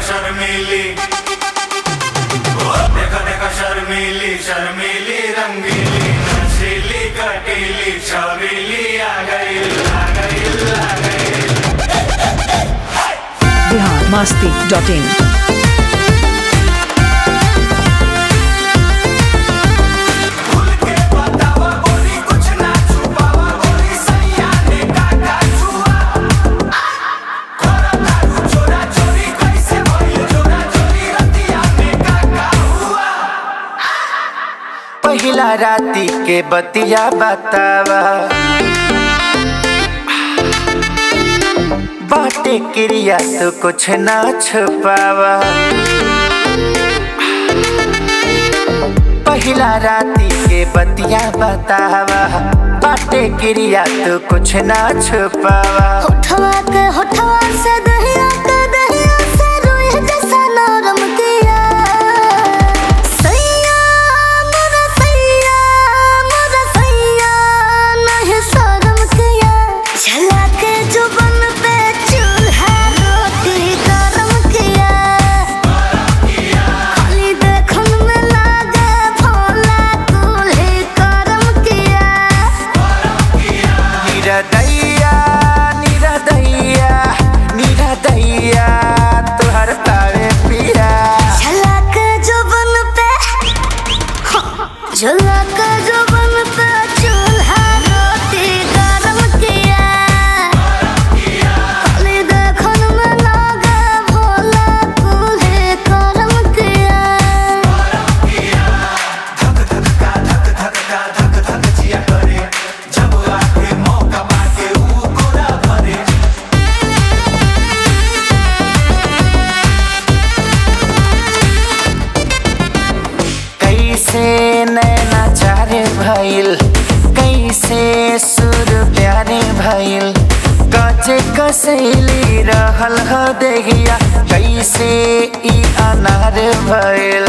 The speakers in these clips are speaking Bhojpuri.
शर्मीली देखा देखा शर्मीली शर्मीली रंगीली नशीली कटीली छबीली आ गई आ गई आ गई बिहार मस्ती डॉट इन खुल के बतावा गोरी कुछ ना छुपावा गोरी सैया ने काका छुआ खोरा दारू चोरा चोरी कैसे भइल चोरा चोरी रतिया में काका हुआ पहिला राती के बतिया बतावा बाटे क्रिया तो कुछ ना छुपावा पहिला राती के बतिया बतावा बाटे क्रिया तो कुछ ना छुपावा होठवा के होठवा से दहिया के दहिया से रुई जैसा नरम किया सैया मोरा सैया मोरा सैया नहीं शर्म किया जला के जुबन पे चूल्हा रोटी गरम किया खाली देखन में लागे भोला दूल्हे करम किया निरदैया निरदैया निरदैया तुहर तावे पिया झलक जुबन पे झलक जुबन पे चूल्हा रोटी गरम किया खाली देखन में लागे भोला दूल्हे करम किया धक धक का धक धक का धक धक जिया करे जब आके मौका माके ऊ कोरा भरे कैसे नैना चारे भइल कैसे सुर प्यारे भइल काचे कसैली रहल ह देहिया कैसे ई अनार भइल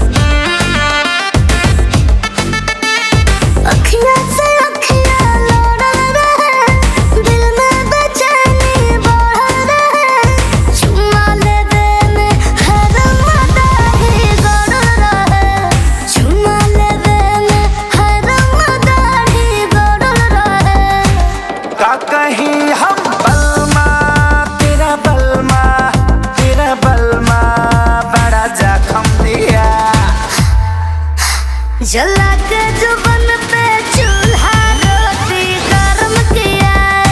अखियाँ से अखियाँ लोड़ल रहे दिल में बेचैनी बढ़ल रहे चुम्मा लेवे में हर मदाही गड़ल रहे चुम्मा लेवे में हर मदाही गड़ल रहे का कहीं हम बलमा तेरा बलमा तेरा बलमा बड़ा जखम दिया जला के जुबन पे चूल्हा रोटी गरम किया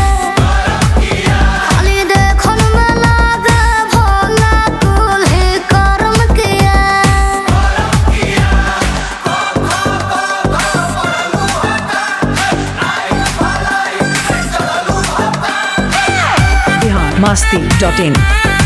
खाली देखन में लागे भोला दूल्हे करम किया बिहार मस्ती डॉट इन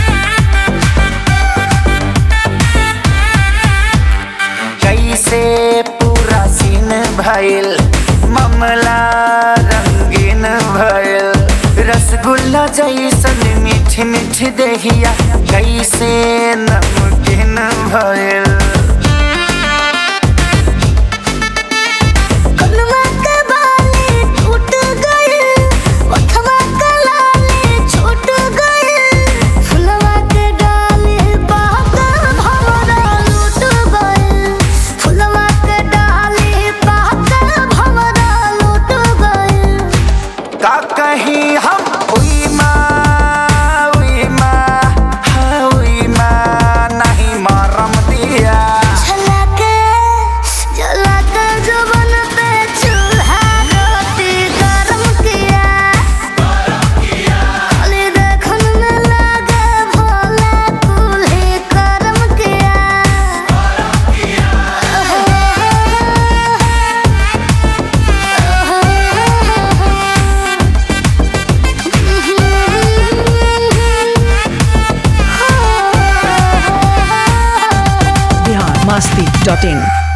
कैसे पूरा सीन भइल मामला रंगीन भइल रसगुल्ला जैसन मीठ मीठ देहिया कैसे नमकीन भइल कलमा के बाली टूट गई ओठवा के लाली छूट गई फुलवा के डाली बहकर भंवरा लूट गई फुलवा के डाली बहकर भंवरा लूट गई का कहीं हम उई माँ उई माँ हाँ उई माँ नहीं मारम दिया झलके झलके जुबान पे चूल्हा रोटी गरम किया खाली देखन में लागे भोला दूल्हे करम किया बिहार मस्ती डॉट इन